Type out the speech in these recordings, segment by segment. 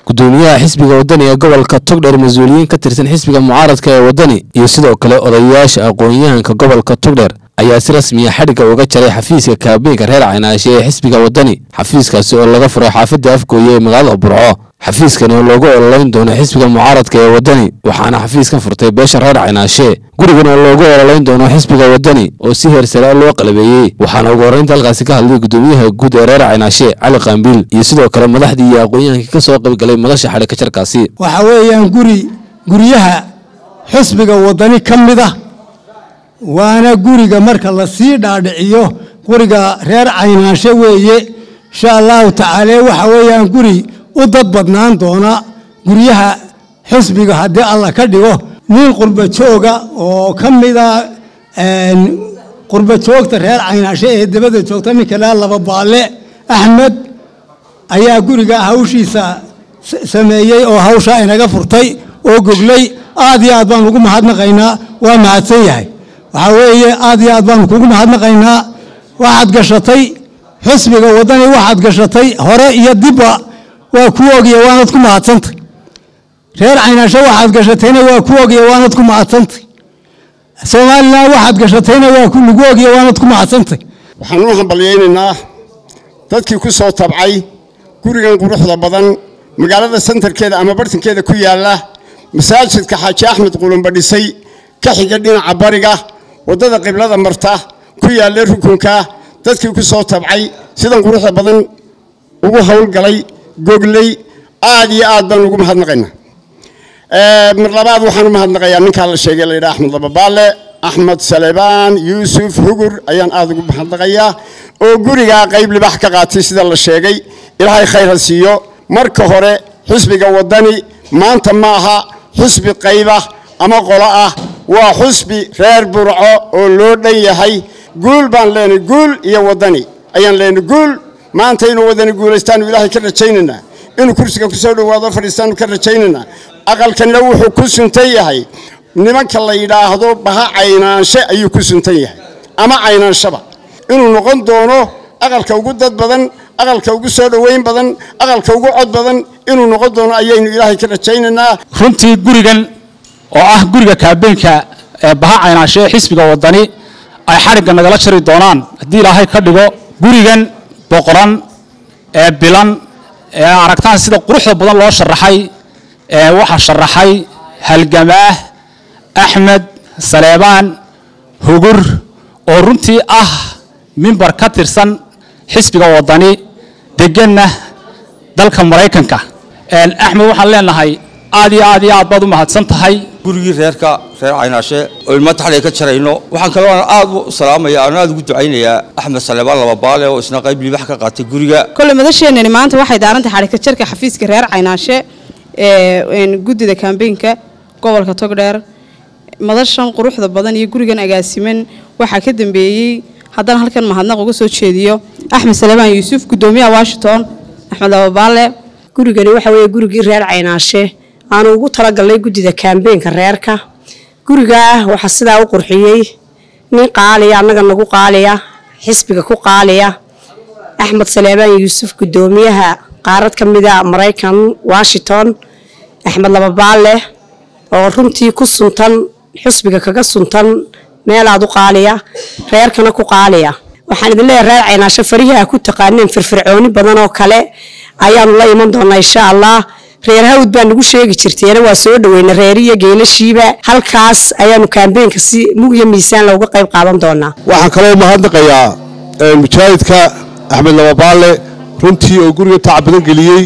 gudoomiyaha xisbiga wadani ee gobolka togdheer mas-uuliyiin ka tirsan xisbiga mucaaradka ee wadani iyo sidoo kale odayaasha aqoon-yahanka gobolka togdheer ayaa si rasmiya xadhigga uga jaray xafiiska kaabeynka reer caynaashe ee xisbiga wadani xafiiskaasi oo laga furay xaafadda afgooye ee magaalada burco xafiiskan oo loogu ololeyn doono xisbiga mucaaradka ee wadani waxaana xafiiskan furtay beesha reer caynaashe gurigan oo loogu ololeyn doono xisbiga wadani oo si heersare loo qalabeeyey waxaana ugu horreynta halkaasi ka hadlay gudoomiyaha guud ee reer caynaashe cali qaambiil iyo sidoo kale madaxdii iyo aqoon-yahankii ka soo qaybgalay madasha xadhigka jarkaasi waxa weeyaan guri guryaha xisbiga wadani ka mid ah waana guriga marka la sii dhaadhiciyo guriga reer caynaashe weeye insha allahu tacaala waxa weeyaan guri u dad badnaan doona guryaha xisbiga haddii alla ka dhigo nin qurba jooga oo ka mida qurba joogta reer caynaashe ee dabada joogta ninka laa laba baalle axmed ayaa guriga hawshiisa sameeyey oo hawshaa inaga furtay oo goglay aad iyo aad baan ugu mahadnaqaynaa waa mahadsan yahay waxaa weeye aad iyo aad baanu kugu mahadnaqaynaa waxaad gashatay xisbiga waddani waxaad gashatay hore iyo dibba waa ku ogiya waanad ku mahadsantay reer caynaasho waxaad gashatayna waa ku ogiya waanad ku mahadsantay somalilan waxaad gashatayna waa lagu ogiya waanad ku mahadsantay waxaan u hambalyaynaynaa dadkii ku soo tabcay gurigan quruxda badan magaalada sentarkeeda ama bartankeeda ku yaalla masaajidka xaaji axmed qulumba dhisay ka xiga dhinaca bariga waddada qiblada marta ku yaalla rukunka dadkii ku soo tabcay sidan quruxda badan ugu howlgalay gogley aad iyo aad baan ugu mahadnaqaynaa mar labaad waxaan u mahadnaqayaa ninkaa la sheegay layidhaha axmed lababaale axmed salebaan yuusuf hugur ayaan aad ugu mahadnaqayaa oo gurigaa qayb libax ka qaatay sida la sheegay ilaahay khayr ha siiyo marka hore xisbiga waddani maanta ma aha xusbi qayba ama qolo ah waa xusbi reer burco oo loo dhan yahay guul baan leenahay guul iyo waddani ayaan leenahay guul maanta inuu waddani guulaystaanu ilaahay ka rajaynaynaa inuu kursiga ku soo dhowaado fadhiistaanu ka rajaynaynaa aqalkanna wuxuu ku suntan yahay nimanka la yidhaahdo baha caynaanshe ayuu ku suntan yahay ama caynaanshaba inuu noqon doono aqalka ugu dad badan aqalka ugu soo dhoweyn badan aqalka ugu cod badan inuu noqon doono ayaynu ilaahay ka rajaynaynaa runtii gurigan oo ah guriga kaabeenka ee baha caynaashe ee xisbiga waddani ay xadhigga nagala jari doonaan haddii ilaahay ka dhigo gurigan boqoran ee bilan ee aragtaan sida quruxda badan loo sharaxay ee waxaa sharaxay halgamaah axmed saleebaan hugur oo runtii ah mimbar ka tirsan xisbiga waddani deganna dalka maraykanka axmed waxaan leenahay aad iyo aad iyo aad baad u mahadsan tahay gurigii reerka reer caynaashe oo ilma taxliga ka jarayno waxaan kaloo aad u salaamaya aan aad ugu ducaynayaa axmed saleebaan lababaale oo isna qayb libax ka qaatay guriga kole madasheenani maanta waxay daarantay xadhigka jarka xafiiska reer caynaashe ee guddida kambeynka gobolka togdheer madashan quruxda badan iyo gurigan agaasiman waxaa ka dambeeyey haddana halkan mahadnaq uga soo jeediyo axmed saleebaan yuusuf gudoomiyaha washington axmed lababaale gurigani waxa weeye gurigii reer caynaashe aanu ugu talagalnay guddida kaambeenka reerka gurigaa waxaa sidaa u qurxiyey nin qaaliya annaga nagu qaaliya xisbiga ku qaaliya axmed saleebaan yuusuf gudoomiyaha qaarad ka mida maraykan washington axmed lababaale oo runtii ku suntan xisbiga kaga suntan meelaad u qaaliya reerkana ku qaaliya waxaan idin leeyahay reer caynaasho farihii a ku taqaaneen firfircooni badan oo kale ayaanu la iman doonaa insha allah reer hawd baa nagu sheegi jirteena waa soo dhaweyna reeriyo geelashiiba halkaas ayaanu kaambeenka si mug iyo miisaan looga qayb qaadan doonaa waxaan kaloo mahadnaqayaa mujaahidka axmed lababaale runtii oo guriga tacab badan geliyey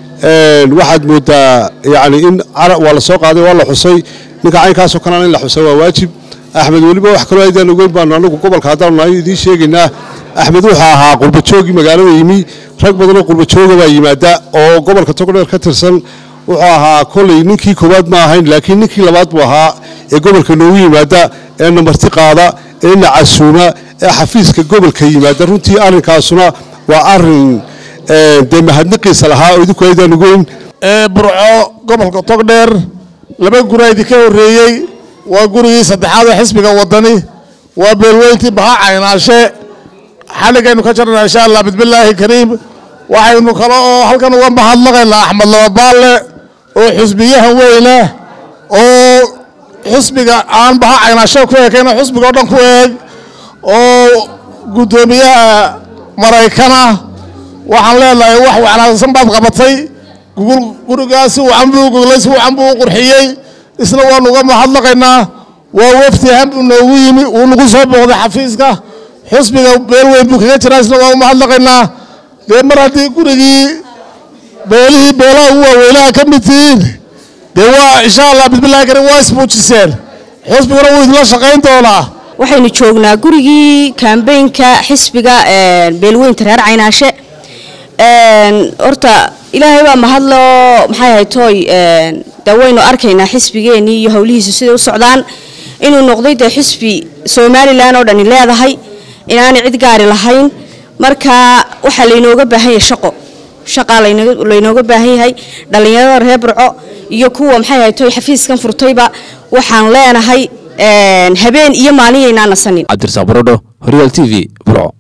waxaad moodaa yani in waa la soo qaaday waa la xusay ninka caynkaasoo kalena in la xusa waa waajib axmed weliba wax kaloo aydaan ogeyn baanu anagu gobolka haddaanu nahay idiin sheegaynaa axmed wuxuu ahaa qurbajoogii magaalada yimi rag badanoo qurbajooga baa yimaada oo gobolka togdheer ka tirsan wuxuu ahaa koley ninkii koowaad ma ahayn laakiin ninkii labaad buu ahaa ee gobolka noogu yimaada ee namarti qaada ee na casuuma ee xafiiska gobolka yimaada runtii arrinkaasuna waa arin dee mahadnaqiisa lahaa oo idinku aydaan ogeyn burco gobolka togdheer laba gura idinka horreeyey waa gurigii saddexaad ee xisbiga waddani waa beelweyntii baha caynaashe xaligaynu ka jarnaa insha allah bismillaahi kariim waxaynu kale oo halkan uga mahadnaqaynaa axmed lababaalle oo xusbiyahan weyne oo xusbiga aan baha caynaasho ku ekayna xusbiga oo dhan ku eeg oo guddoomiyaha maraykana waxaan leenahay wax wanaagsan baad qabatay gurigaas si wacan buu goglay si wacan buu u qurxiyey isna waanu uga mahadnaqaynaa waa wafti han buu noogu yimi wuu nagu soo booqday xafiiska xusbiga beel weyn buu kaga jiraa isna waa u mahadnaqaynaa dee mar haddii gurigii beelihii beelaha ugu waaweynaha ka mid tihiin dee waa insha allah bismillahi karim waa ismuujiseen xusbiguna wuu idinla shaqayn doonaa waxaynu joognaa gurigii kambeynka xisbiga beelweynta reer caynaashe horta ilaahay baa mahadlo maxay ahay tooy dee waynu arkaynaa xisbigeenii iyo howlihiisu siday u socdaan inuu noqday dee xisbi somalilan oo dhani leedahay inaanay cid gaari lahayn marka waxaa laynooga baahan yahay shaqo shaqaa laynooga baahan yahay dhallinyarada reer burco iyo kuwa maxay ahay tooy xafiiskan furtayba waxaan leenahay habeen iyo maalin yaynaa nasanin cabdirasaaq barodho horyaal t v burco